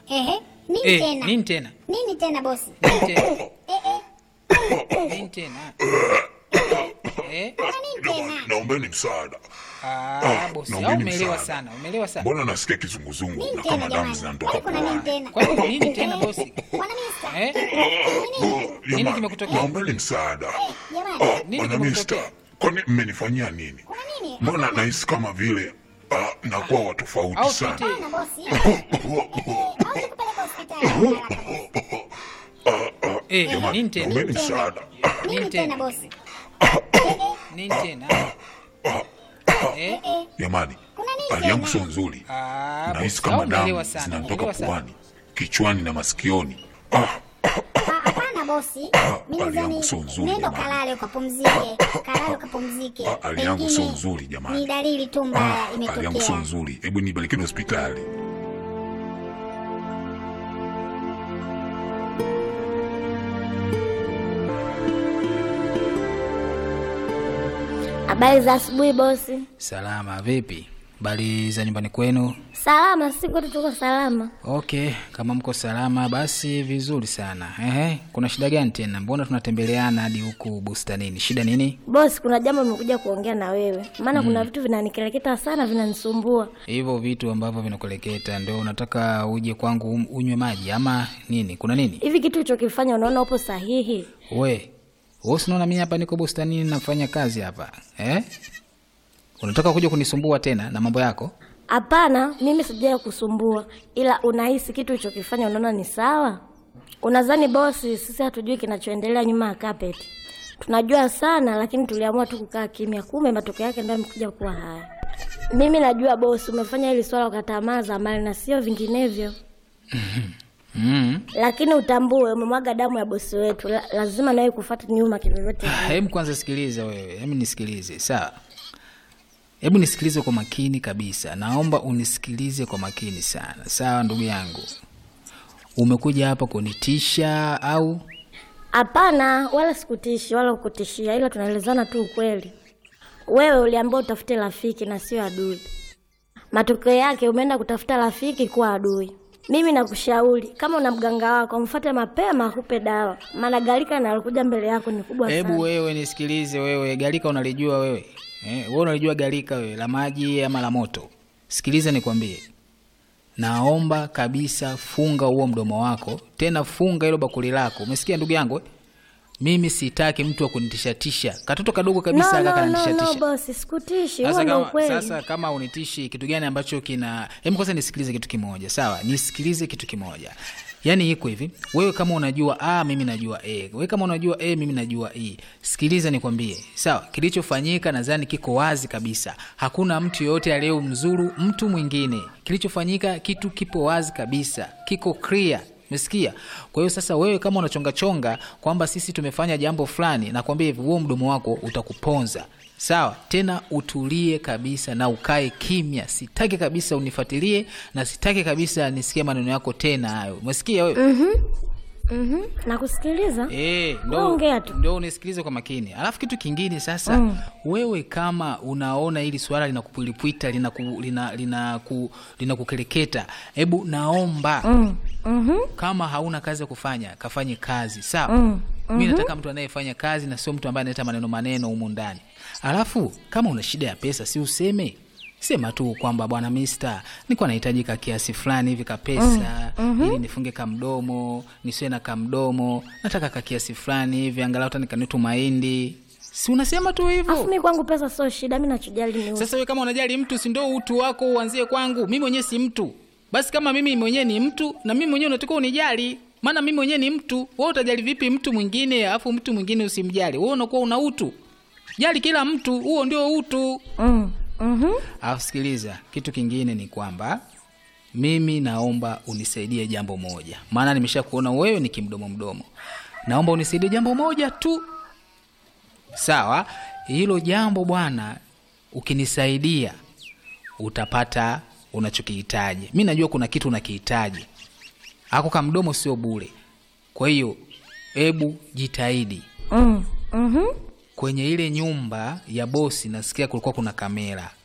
Ehe, nini Eh, tena? nini tena? Nini tena bosi? Nini tena? Eh, eh, Nini tena? Eh? kuna nini tena? Naombeni msaada. Ah, bosi, au naombeni umeelewa msaada. sana, umeelewa sana. Mbona nasikia kizunguzungu Nini na tena kama damu jamani? zinanitoka Kwani kuna nini puani? tena? Kwa hiyo nini tena bosi? Bwana Mista. Eh? Nini? Nini Jamani, kimekutokea? Naombeni msaada. Jamani, Ah, Nini Bwana kimekutokea? Mista, kwani mmenifanyia nini? kuna nini? Mbona nahisi kama vile ah, nakuwa wa tofauti Au sana. tuite Hapana bosi. Eh, au nikupeleke hospitali haraka bosi. eh, Jamani, nini tena? naombeni msaada. Nini Nini tena tena? bosi? Nini tena? Eh? Eh, Jamani, kuna nini hali yangu sio tena? nzuri. Ah, Nahisi bosi, au kama umeelewa damu sana, zinanitoka umeelewa sana. puani, kichwani na masikioni. Ah, Ah, Hapana bosi. Mimi hali yangu nadhani sio nzuri, nenda jamani. kalale ukapumzike. Kalale ukapumzike. Ah, hali yangu sio Pengine nzuri, jamani. Ni dalili tu mbaya ah, hali yangu sio imetokea. nzuri. Hebu nipelekeni hospitali. Habari za asubuhi bosi. Salama, vipi? Bali za nyumbani kwenu? Salama, sisi kwetu tuko salama. Okay, kama mko salama basi vizuri sana. Ehe, kuna shida gani tena? Mbona tunatembeleana hadi huku bustanini? Shida nini? Bosi, kuna jambo nimekuja kuongea na wewe, maana kuna vitu vinanikeleketa sana, vinanisumbua. Hivyo vitu ambavyo vinakueleketa ndio unataka uje kwangu um- unywe maji ama nini? Kuna nini? Hivi kitu ulichokifanya unaona upo sahihi? We, wewe unaona mimi hapa niko bustanini nafanya kazi hapa. Eh? Unataka kuja kunisumbua tena na mambo yako? Hapana, mimi sijai kusumbua, ila unahisi kitu ulichokifanya unaona ni sawa? Unadhani bosi, sisi hatujui kinachoendelea nyuma ya kapeti? Tunajua sana, lakini tuliamua tu kukaa kimya, kumbe matokeo yake ndio yamekuja kuwa haya. Mimi najua bosi, umefanya hili swala kwa tamaa za mali na sio vinginevyo. Mm. lakini utambue umemwaga damu ya bosi wetu La, lazima nawe kufuata nyuma kivyovyote vile. Hebu kwanza sikiliza wewe, hebu nisikilize, sawa? Hebu nisikilize kwa makini kabisa, naomba unisikilize kwa makini sana, sawa ndugu yangu? Umekuja hapa kunitisha au? hapana wala sikutishi wala kukutishia ila tunaelezana tu ukweli wewe uliambiwa utafute rafiki na sio adui matokeo yake umeenda kutafuta rafiki kuwa adui mimi nakushauri kama una mganga wako mfate mapema akupe dawa maana galika nalokuja mbele yako ni kubwa Hebu sana wewe nisikilize, wewe galika unalijua wewe eh? Wewe unalijua galika wewe la maji ama la moto? Sikiliza nikwambie, naomba kabisa funga huo mdomo wako, tena funga hilo bakuli lako. Umesikia ndugu yangu eh? Mimi sitaki mtu wa kunitishatisha, katoto kadogo kabisa no, no, no, no, no, kananitishatisha bosi sikutishi huo sasa ndo kama, ukweli sasa kama unitishi kitu gani ambacho kina hebu kwanza nisikilize kitu kimoja sawa nisikilize kitu kimoja yaani iko hivi wewe kama unajua a mimi najua e wewe kama unajua e mimi najua e sikiliza nikwambie sawa kilichofanyika nadhani kiko wazi kabisa hakuna mtu yoyote aliyemzuru mtu mwingine kilichofanyika kitu kipo wazi kabisa kiko clear umesikia kwa hiyo sasa wewe kama unachongachonga kwamba sisi tumefanya jambo fulani nakwambia hivi huo mdomo wako utakuponza sawa tena utulie kabisa na ukae kimya sitaki kabisa unifuatilie na sitaki kabisa nisikie maneno yako tena hayo umesikia wewe Mhm, nakusikiliza Eh, ndo, Wewe ongea tu. ndo unisikilize kwa makini alafu kitu kingine sasa mm. wewe kama unaona hili swala linakupulipwita linaku, lina, lina, ku, linakukereketa hebu naomba mm. mhm. kama hauna kazi ya kufanya kafanye kazi sawa mm. mi nataka mtu anayefanya kazi na sio mtu ambaye analeta maneno maneno humu ndani alafu kama una shida ya pesa si useme sema tu kwamba bwana mista nikuwa nahitajika kiasi fulani hivi kapesa mm. ili nifunge kamdomo nisiwe na kamdomo nataka ka kiasi fulani hivi angalau hata nikanitu mahindi si unasema tu afu hivyo mi kwangu pesa sio shida mi nachojali ni utu. sasa we kama unajali mtu si ndo utu wako uanzie kwangu mimi mwenyewe si mtu basi kama mimi mwenyewe ni mtu na mimi mwenyewe unatakiwa unijali maana mimi mwenyewe ni mtu wewe utajali vipi mtu mwingine alafu mtu mwingine usimjali wewe unakuwa una utu jali kila mtu huo ndio utu mm. mhm. alafu sikiliza kitu kingine ni kwamba mimi naomba unisaidie jambo moja maana nimesha kuona wewe ni kimdomo mdomo naomba unisaidie jambo moja tu sawa hilo jambo bwana ukinisaidia utapata unachokihitaji mi najua kuna kitu unakihitaji ako kamdomo sio bure kwa hiyo hebu jitahidi Mm. Mhm. kwenye ile nyumba ya bosi nasikia kulikuwa kuna kamera